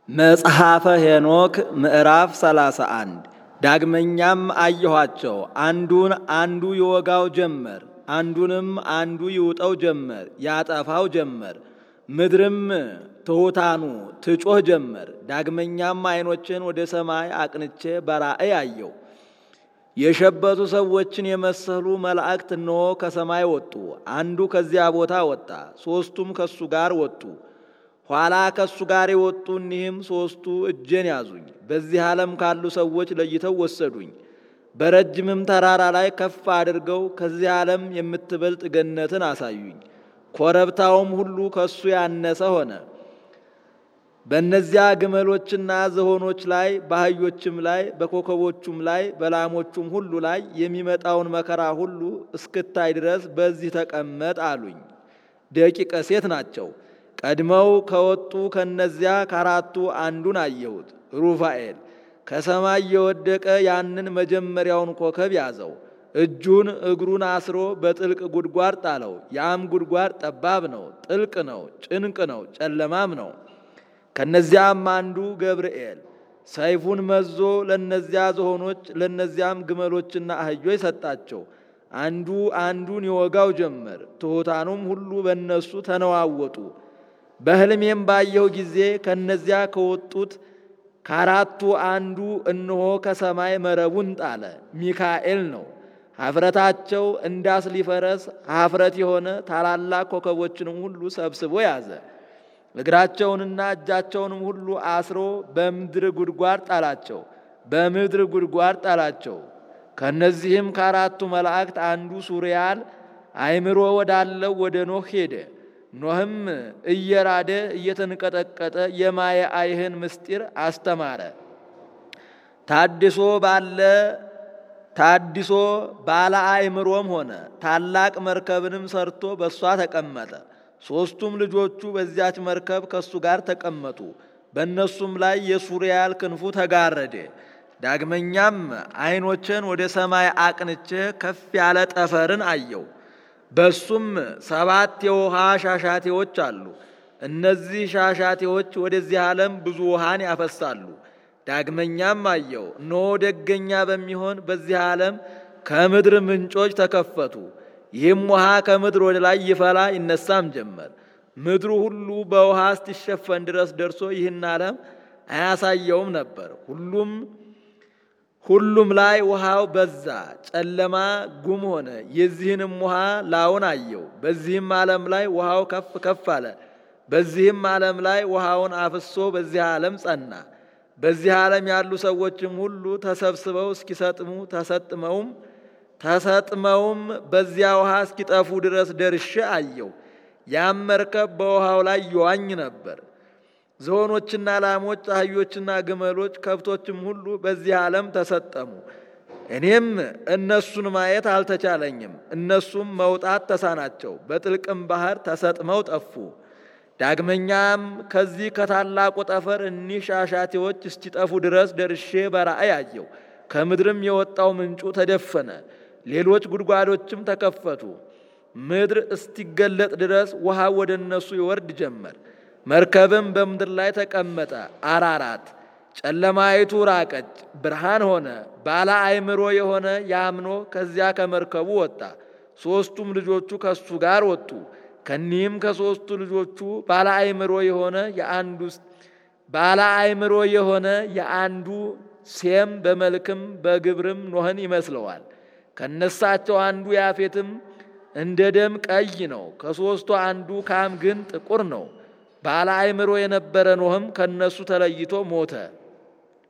መጽሐፈ ሄኖክ ምዕራፍ 31 ዳግመኛም አየኋቸው፣ አንዱን አንዱ ይወጋው ጀመር፣ አንዱንም አንዱ ይውጠው ጀመር፣ ያጠፋው ጀመር። ምድርም ትሑታኑ ትጮህ ጀመር። ዳግመኛም ዓይኖችን ወደ ሰማይ አቅንቼ በራእይ አየው። የሸበቱ ሰዎችን የመሰሉ መላእክት እነሆ ከሰማይ ወጡ። አንዱ ከዚያ ቦታ ወጣ፣ ሦስቱም ከሱ ጋር ወጡ። ኋላ ከእሱ ጋር የወጡ እኒህም ሦስቱ እጄን ያዙኝ፣ በዚህ ዓለም ካሉ ሰዎች ለይተው ወሰዱኝ። በረጅምም ተራራ ላይ ከፍ አድርገው ከዚህ ዓለም የምትበልጥ ገነትን አሳዩኝ። ኮረብታውም ሁሉ ከሱ ያነሰ ሆነ። በእነዚያ ግመሎችና ዝሆኖች ላይ በአህዮችም ላይ በኮከቦቹም ላይ በላሞቹም ሁሉ ላይ የሚመጣውን መከራ ሁሉ እስክታይ ድረስ በዚህ ተቀመጥ አሉኝ። ደቂቀ ሴት ናቸው። ቀድመው ከወጡ ከነዚያ ከአራቱ አንዱን አየሁት። ሩፋኤል ከሰማይ የወደቀ ያንን መጀመሪያውን ኮከብ ያዘው። እጁን እግሩን አስሮ በጥልቅ ጉድጓድ ጣለው። ያም ጉድጓድ ጠባብ ነው፣ ጥልቅ ነው፣ ጭንቅ ነው፣ ጨለማም ነው። ከነዚያም አንዱ ገብርኤል ሰይፉን መዞ ለነዚያ ዝሆኖች ለነዚያም ግመሎችና አህዮች ሰጣቸው። አንዱ አንዱን ይወጋው ጀመር። ትሑታኑም ሁሉ በእነሱ ተነዋወጡ። በሕልሜም ባየው ጊዜ ከነዚያ ከወጡት ከአራቱ አንዱ እነሆ ከሰማይ መረቡን ጣለ። ሚካኤል ነው። ኀፍረታቸው እንዳስሊ ፈረስ ኀፍረት የሆነ ታላላቅ ኮከቦችንም ሁሉ ሰብስቦ ያዘ። እግራቸውንና እጃቸውንም ሁሉ አስሮ በምድር ጉድጓድ ጣላቸው። በምድር ጉድጓድ ጣላቸው። ከእነዚህም ከአራቱ መላእክት አንዱ ሱሪያል አእምሮ ወዳለው ወደ ኖህ ሄደ። ኖህም እየራደ እየተንቀጠቀጠ የማየ አይህን ምስጢር አስተማረ። ታድሶ ባለ ታድሶ ባለ አእምሮም ሆነ። ታላቅ መርከብንም ሰርቶ በእሷ ተቀመጠ። ሦስቱም ልጆቹ በዚያች መርከብ ከእሱ ጋር ተቀመጡ። በእነሱም ላይ የሱሪያል ክንፉ ተጋረደ። ዳግመኛም ዓይኖችን ወደ ሰማይ አቅንቼ ከፍ ያለ ጠፈርን አየው። በሱም ሰባት የውሃ ሻሻቴዎች አሉ። እነዚህ ሻሻቴዎች ወደዚህ ዓለም ብዙ ውሃን ያፈሳሉ። ዳግመኛም አየው፣ እነሆ ደገኛ በሚሆን በዚህ ዓለም ከምድር ምንጮች ተከፈቱ። ይህም ውሃ ከምድር ወደ ላይ ይፈላ ይነሳም ጀመር። ምድሩ ሁሉ በውሃ እስቲሸፈን ድረስ ደርሶ ይህን ዓለም አያሳየውም ነበር። ሁሉም ሁሉም ላይ ውሃው በዛ፣ ጨለማ ጉም ሆነ። የዚህንም ውሃ ላውን አየው። በዚህም ዓለም ላይ ውሃው ከፍ ከፍ አለ። በዚህም ዓለም ላይ ውሃውን አፍሶ በዚህ ዓለም ጸና። በዚህ ዓለም ያሉ ሰዎችም ሁሉ ተሰብስበው እስኪሰጥሙ ተሰጥመውም ተሰጥመውም በዚያ ውሃ እስኪጠፉ ድረስ ደርሼ አየው። ያም መርከብ በውሃው ላይ ይዋኝ ነበር። ዝሆኖችና ላሞች፣ አህዮችና ግመሎች፣ ከብቶችም ሁሉ በዚህ ዓለም ተሰጠሙ። እኔም እነሱን ማየት አልተቻለኝም። እነሱም መውጣት ተሳናቸው፣ በጥልቅም ባህር ተሰጥመው ጠፉ። ዳግመኛም ከዚህ ከታላቁ ጠፈር እኒህ ሻሻቴዎች እስኪጠፉ ድረስ ደርሼ በራእይ አየው። ከምድርም የወጣው ምንጩ ተደፈነ፣ ሌሎች ጉድጓዶችም ተከፈቱ። ምድር እስቲገለጥ ድረስ ውሃ ወደ እነሱ ይወርድ ጀመር። መርከብም በምድር ላይ ተቀመጠ። አራራት ጨለማይቱ ራቀች፣ ብርሃን ሆነ። ባለ አእምሮ የሆነ ያምኖ ከዚያ ከመርከቡ ወጣ። ሦስቱም ልጆቹ ከሱ ጋር ወጡ። ከኒህም ከሦስቱ ልጆቹ ባለ አእምሮ የሆነ የአንዱ ባለ አእምሮ የሆነ የአንዱ ሴም በመልክም በግብርም ኖህን ይመስለዋል። ከነሳቸው አንዱ ያፌትም እንደ ደም ቀይ ነው። ከሦስቱ አንዱ ካም ግን ጥቁር ነው። ባለ አእምሮ የነበረ ኖህም ከነሱ ተለይቶ ሞተ።